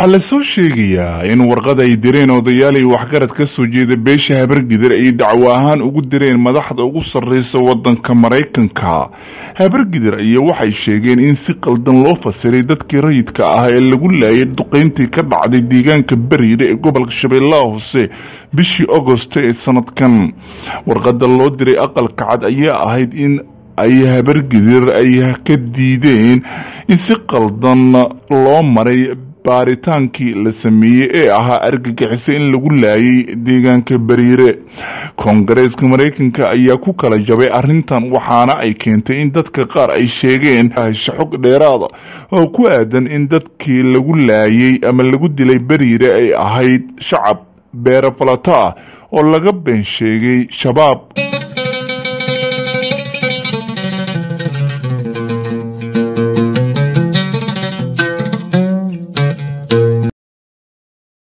waxaa la soo sheegayaa in warqad ay direen odayaal ay waxgarad ka soo jeeda beesha habargidir ay dacwo ahaan ugu direen madaxda ugu sarreysa waddanka maraykanka habargidir ayaa waxay sheegeen in si qaldan loo fasiray dadkii rayidka ah ee lagu laayay duqeyntii ka dhacday deegaanka beriire ee gobolka shabeellaha hoose bishii agosto ee sanadkan warqada loo diray aqalka cad ayaa ahayd in ay habargidir ay ka diideen in si qaldan loo maray baaritaankii la sameeyey ee ahaa argagixisa in lagu laayay deegaanka beriire koongareeska maraykanka ayaa ku kala jabay arrintan waxaana ay keentay in dadka qaar ay sheegeen xog dheeraada oo ku aadan in dadkii lagu laayay ama lagu dilay beriire ay ahayd shacab beero falata ah oo laga been sheegay shabaab